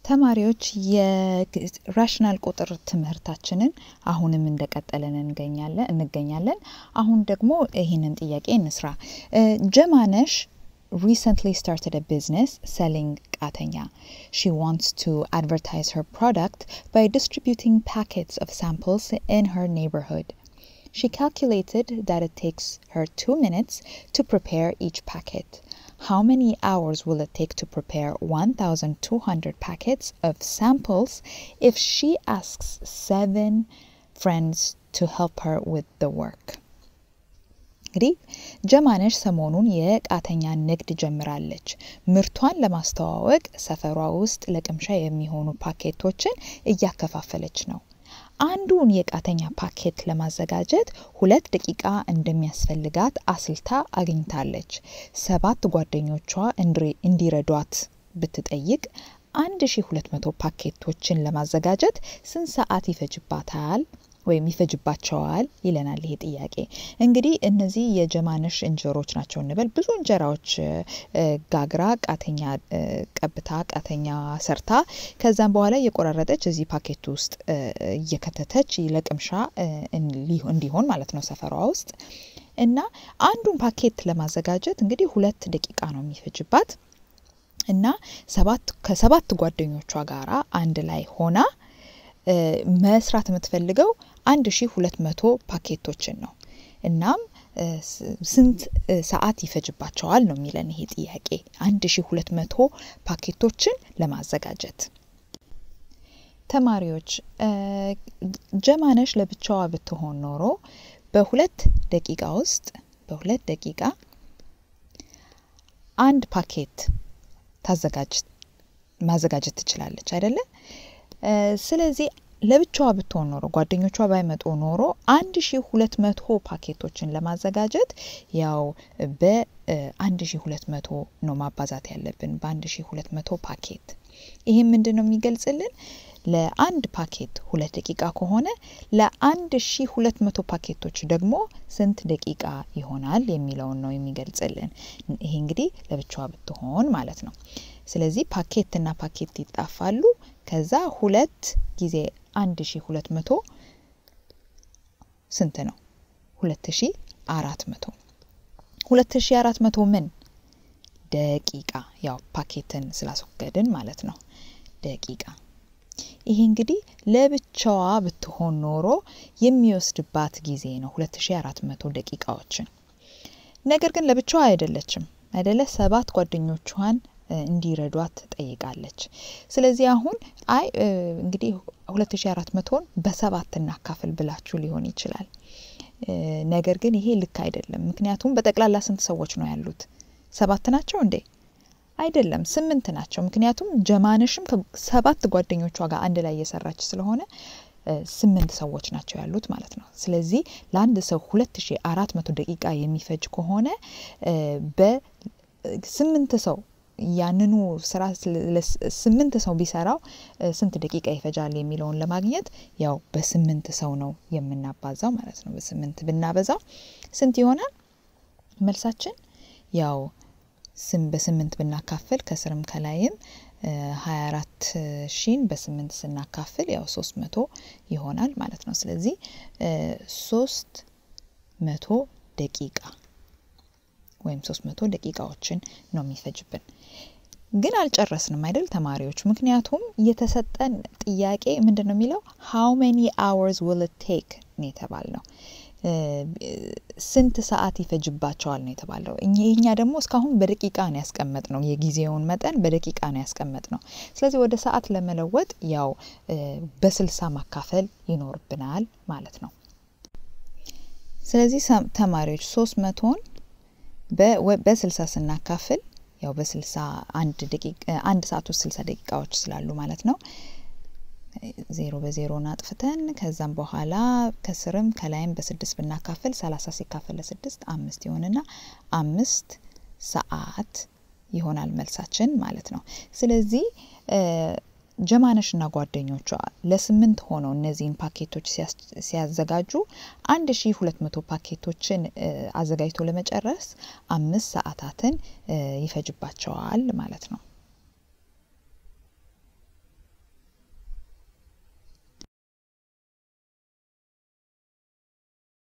ተማሪዎች የራሽናል ቁጥር ትምህርታችንን አሁንም እንደቀጠለን እንገኛለን እንገኛለን። አሁን ደግሞ ይህንን ጥያቄ እንስራ። ጀማነሽ recently started a business selling katanya. She wants to advertise her product by distributing packets of samples in her neighborhood. She calculated that it takes her two minutes to prepare each packet. How many hours will it take to prepare 1,200 packets of samples if she asks seven friends to help her with the work? እንግዲህ ጀማነሽ ሰሞኑን የቃተኛ ንግድ ጀምራለች። ምርቷን ለማስተዋወቅ ሰፈሯ ውስጥ ለቅምሻ የሚሆኑ ፓኬቶችን እያከፋፈለች ነው። አንዱን የቃተኛ ፓኬት ለማዘጋጀት ሁለት ደቂቃ እንደሚያስፈልጋት አስልታ አግኝታለች። ሰባት ጓደኞቿ እንዲረዷት ብትጠይቅ 1200 ፓኬቶችን ለማዘጋጀት ስንት ሰዓት ይፈጅባታል ወይም ይፈጅባቸዋል ይለናል ይሄ ጥያቄ። እንግዲህ እነዚህ የጀማነሽ እንጀሮች ናቸው እንበል። ብዙ እንጀራዎች ጋግራ ቃተኛ ቀብታ ቃተኛ ሰርታ ከዛም በኋላ እየቆራረጠች እዚህ ፓኬት ውስጥ እየከተተች ለቅምሻ እንዲሆን ማለት ነው ሰፈሯ ውስጥ እና አንዱን ፓኬት ለማዘጋጀት እንግዲህ ሁለት ደቂቃ ነው የሚፈጅባት እና ሰባት ከሰባት ጓደኞቿ ጋራ አንድ ላይ ሆና መስራት የምትፈልገው አንድ ሺ ሁለት መቶ ፓኬቶችን ነው። እናም ስንት ሰዓት ይፈጅባቸዋል ነው የሚለን ይሄ ጥያቄ አንድ ሺ ሁለት መቶ ፓኬቶችን ለማዘጋጀት። ተማሪዎች ጀማነሽ ለብቻዋ ብትሆን ኖሮ በሁለት ደቂቃ ውስጥ በሁለት ደቂቃ አንድ ፓኬት ታዘጋጅ ማዘጋጀት ትችላለች አይደለ? ስለዚህ ለብቻዋ ብትሆን ኖሮ ጓደኞቿ ባይመጡ ኖሮ አንድ ሺ ሁለት መቶ ፓኬቶችን ለማዘጋጀት ያው በአንድ ሺ ሁለት መቶ ነው ማባዛት ያለብን በአንድ ሺ ሁለት መቶ ፓኬት። ይህም ምንድን ነው የሚገልጽልን? ለአንድ ፓኬት ሁለት ደቂቃ ከሆነ ለአንድ ሺ ሁለት መቶ ፓኬቶች ደግሞ ስንት ደቂቃ ይሆናል የሚለውን ነው የሚገልጽልን። ይሄ እንግዲህ ለብቻዋ ብትሆን ማለት ነው። ስለዚህ ፓኬትና ፓኬት ይጣፋሉ። ከዛ ሁለት ጊዜ አንድ ሺ ሁለት መቶ ስንት ነው? ሁለት ሺ አራት መቶ ሁለት ሺ አራት መቶ ምን ደቂቃ ያው ፓኬትን ስላስወገድን ማለት ነው ደቂቃ። ይሄ እንግዲህ ለብቻዋ ብትሆን ኖሮ የሚወስድባት ጊዜ ነው ሁለት ሺ አራት መቶ ደቂቃዎችን። ነገር ግን ለብቻዋ አይደለችም አይደለ? ሰባት ጓደኞቿን እንዲረዷት ጠይቃለች። ስለዚህ አሁን አይ እንግዲህ ሁለት ሺ አራት መቶን በሰባት እናካፍል ብላችሁ ሊሆን ይችላል። ነገር ግን ይሄ ልክ አይደለም። ምክንያቱም በጠቅላላ ስንት ሰዎች ነው ያሉት? ሰባት ናቸው እንዴ? አይደለም፣ ስምንት ናቸው። ምክንያቱም ጀማነሽም ከሰባት ጓደኞቿ ጋር አንድ ላይ እየሰራች ስለሆነ ስምንት ሰዎች ናቸው ያሉት ማለት ነው። ስለዚህ ለአንድ ሰው ሁለት ሺ አራት መቶ ደቂቃ የሚፈጅ ከሆነ በስምንት ሰው ያንኑ ስራ ስምንት ሰው ቢሰራው ስንት ደቂቃ ይፈጃል የሚለውን ለማግኘት ያው በስምንት ሰው ነው የምናባዛው ማለት ነው። በስምንት ብናበዛው ስንት ይሆናል? መልሳችን ያው ስም በስምንት ብናካፍል ከስርም ከላይም ሀያ አራት ሺን በስምንት ስናካፍል ያው ሶስት መቶ ይሆናል ማለት ነው። ስለዚህ ሶስት መቶ ደቂቃ ወይም ሶስት መቶ ደቂቃዎችን ነው የሚፈጅብን። ግን አልጨረስንም አይደል ተማሪዎች? ምክንያቱም የተሰጠን ጥያቄ ምንድን ነው የሚለው ሃው ሜኒ አወርስ ዊል ኢት ቴክ ነው የተባል ነው። ስንት ሰዓት ይፈጅባቸዋል ነው የተባለው። እኛ ደግሞ እስካሁን በደቂቃ ነው ያስቀመጥ ነው፣ የጊዜውን መጠን በደቂቃ ነው ያስቀመጥ ነው። ስለዚህ ወደ ሰዓት ለመለወጥ ያው በስልሳ ማካፈል ይኖርብናል ማለት ነው። ስለዚህ ተማሪዎች ሶስት መቶን በስልሳ ስናካፍል ያው በስልሳ አንድ ደቂቃ አንድ ሰዓት ውስጥ ስልሳ ደቂቃዎች ስላሉ ማለት ነው። ዜሮ በዜሮን አጥፍተን ከዛም በኋላ ከስርም ከላይም በስድስት ብናካፍል ሰላሳ ሲካፈል ለስድስት አምስት ይሆንና አምስት ሰዓት ይሆናል መልሳችን ማለት ነው። ስለዚህ ጀማነሽና ጓደኞቿ ለስምንት ሆነው እነዚህን ፓኬቶች ሲያዘጋጁ አንድ ሺ ሁለት መቶ ፓኬቶችን አዘጋጅቶ ለመጨረስ አምስት ሰዓታትን ይፈጅባቸዋል ማለት ነው።